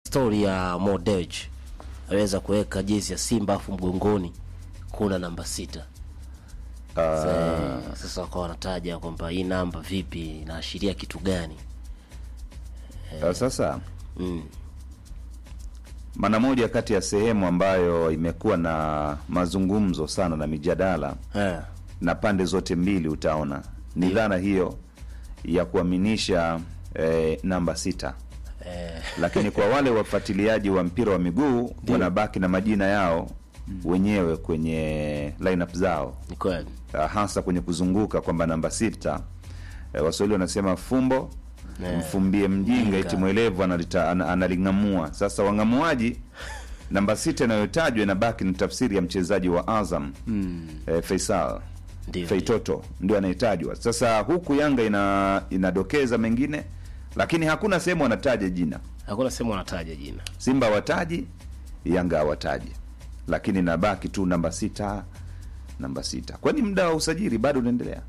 stori ya Mo Dewji aweza kuweka jezi ya Simba afu mgongoni kuna namba sita. Sasa, sasa wakawa wanataja kwamba hii namba vipi inaashiria kitu gani? Uh, sasa Mm. maana moja kati ya sehemu ambayo imekuwa na mazungumzo sana na mijadala Eh, na pande zote mbili utaona ni dhana hiyo ya kuaminisha eh, namba sita eh, lakini kwa wale wafuatiliaji wa mpira wa miguu wanabaki na majina yao wenyewe kwenye lineup zao ni kweli. uh, hasa kwenye kuzunguka kwamba namba sita uh, waswahili wanasema fumbo Eh, mfumbie mjinga mjinga. iti mwelevu analita- ana- analing'amua sasa wang'amuaji namba sita inayotajwa inabaki ni tafsiri ya mchezaji wa azam Mm. eh, faisal Ndio. feitoto ndio anayetajwa sasa huku yanga ina inadokeza mengine lakini hakuna sehemu wanataja jina Hakuna sehemu wanataja jina. simba hawataji yanga hawataji lakini nabaki tu namba sita namba sita kwani muda wa usajili bado unaendelea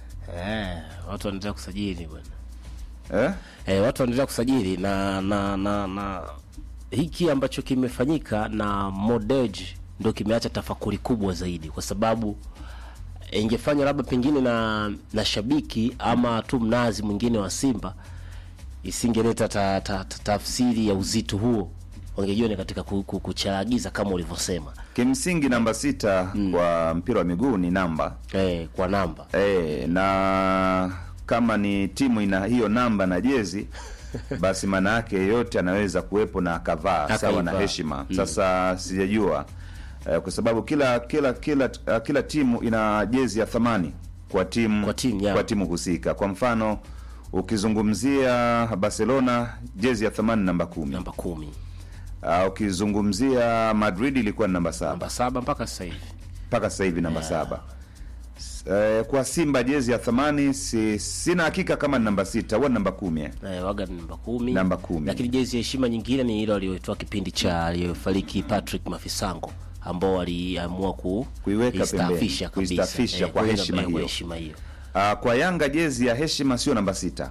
Eh, watu wanaendelea kusajili bwana. eh? Eh, watu wanaendelea kusajili na na na na hiki ambacho kimefanyika na Mo Dewji ndio kimeacha tafakuri kubwa zaidi, kwa sababu eh, ingefanywa labda pengine na na shabiki ama tu mnazi mwingine wa Simba isingeleta ta, ta, ta, tafsiri ya uzito huo, wangejua ni katika ku- ku- kucharagiza kama ulivyosema kimsingi namba sita kwa mpira wa miguu ni namba eh, kwa namba e, na kama ni timu ina hiyo namba na jezi basi maana yake yeyote anaweza kuwepo na akavaa sawa na Akaivaa. heshima sasa sijajua eh, kwa sababu kila kila kila uh, kila timu ina jezi ya thamani kwa timu Kwa timu, ya. kwa timu husika kwa mfano ukizungumzia barcelona jezi ya thamani namba kumi namba kumi uh, ukizungumzia madrid ilikuwa ni namba saba namba saba mpaka sasa hivi mpaka sasa hivi namba saba S- eh, kwa simba jezi ya thamani si, sina hakika kama ni namba sita huwa ni namba kumi eh. Eh, waga ni namba kumi Namba kumi. lakini jezi ya heshima nyingine ni ile aliyoitoa kipindi cha aliyofariki Patrick Mafisango ambao waliamua ku Kuiweka kuistaafisha pembeni, kabisa. kuistaafisha Eh, kwa kuiweka heshima kwa hiyo. heshima hiyo Uh, kwa yanga jezi ya heshima sio namba sita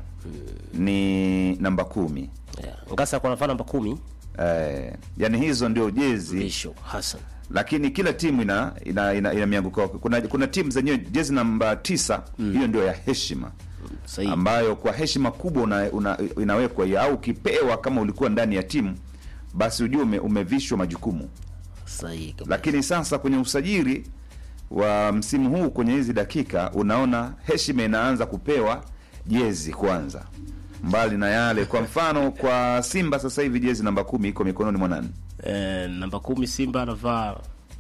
ni namba kumi yeah. Ngasa kwa nafana namba kumi eh, yani hizo ndio jezi Bisho Hassan lakini kila timu ina ina, ina, ina mianguko yake. kuna kuna timu zenyewe jezi namba tisa hiyo ndio ya heshima sahihi ambayo kwa heshima kubwa una, una, inawekwa hiyo au ukipewa kama ulikuwa ndani ya timu basi ujue ume, umevishwa majukumu sahihi kabisa. lakini sasa kwenye usajili wa msimu huu kwenye hizi dakika unaona heshima inaanza kupewa jezi kwanza mbali na yale kwa mfano kwa simba sasa hivi jezi namba kumi iko mikononi mwa nani eh, namba kumi Simba anavaa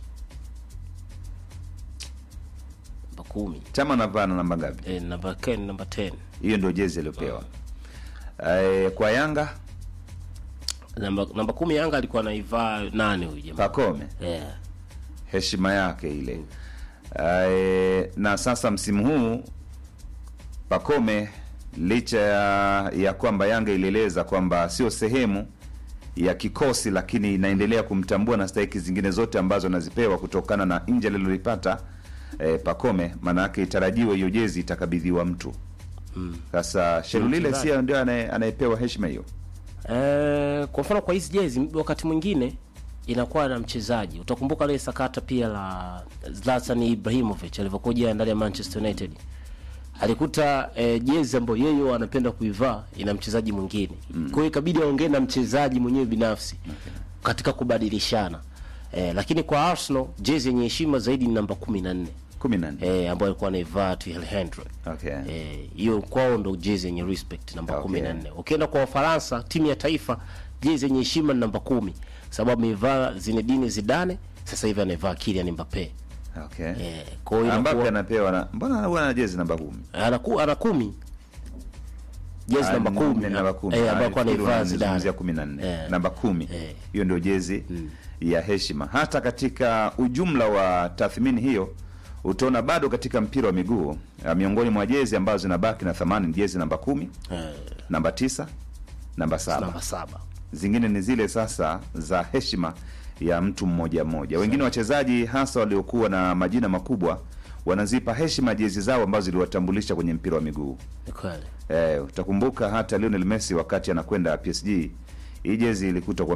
namba kumi chama anavaa na namba ngapi eh, namba ken namba 10 hiyo ndio jezi aliyopewa eh, kwa yanga namba namba kumi Yanga alikuwa anaivaa nane huyu jamaa pakome yeah. heshima yake ile eh, na sasa msimu huu pakome licha ya, ya kwamba yanga ilieleza kwamba sio sehemu ya kikosi lakini inaendelea kumtambua na stahiki zingine zote ambazo anazipewa kutokana na nje alilolipata eh, pakome maana yake itarajiwe hiyo jezi itakabidhiwa mtu sasa shelulile mchezaji. si ndio anaye- anayepewa heshima hiyo Eh, kwa mfano kwa hizi jezi wakati mwingine inakuwa na mchezaji. Utakumbuka ile sakata pia la Zlatan Ibrahimovic alivyokuja ndani ya Manchester United. Alikuta eh, jezi ambayo yeye anapenda kuivaa ina mchezaji mwingine. Kwa hiyo ikabidi aongee na mchezaji mwenyewe binafsi katika kubadilishana. Eh, lakini kwa Arsenal jezi yenye heshima zaidi ni namba 14. kumi na nne Eh, ambayo alikuwa anaivaa Thierry Henry. okay. Eh, hiyo kwao ndo jezi yenye respect namba Okay. kumi na nne. Ukienda kwa Wafaransa, timu ya taifa jezi yenye heshima ni namba kumi sababu amevaa Zinedine Zidane, sasa hivi anaivaa Kylian Mbappe. Okay. Eh, kwa hiyo Mbappe inakuwa anapewa na mbona anakuwa na jezi namba kumi anaku ana kumi jezi Ah, namba ni- kumi ni namba kumi. eh, Ah, ambayo alikuwa nafikiri anaivaa unanizungumzia Zidane kumi na nne Eh. namba kumi Eh. hiyo ndio jezi ya heshima hata katika ujumla wa tathmini hiyo utaona bado katika mpira wa miguu ah, miongoni mwa jezi ambazo zinabaki na thamani ni jezi namba kumi eh, namba tisa namba saba namba saba zingine ni zile sasa za heshima ya mtu mmoja mmoja wengine wachezaji hasa waliokuwa na majina makubwa wanazipa heshima jezi zao ambazo ziliwatambulisha kwenye mpira wa miguu ni kweli Eh, utakumbuka hata Lionel Messi wakati anakwenda PSG hii jezi ilikuta kwa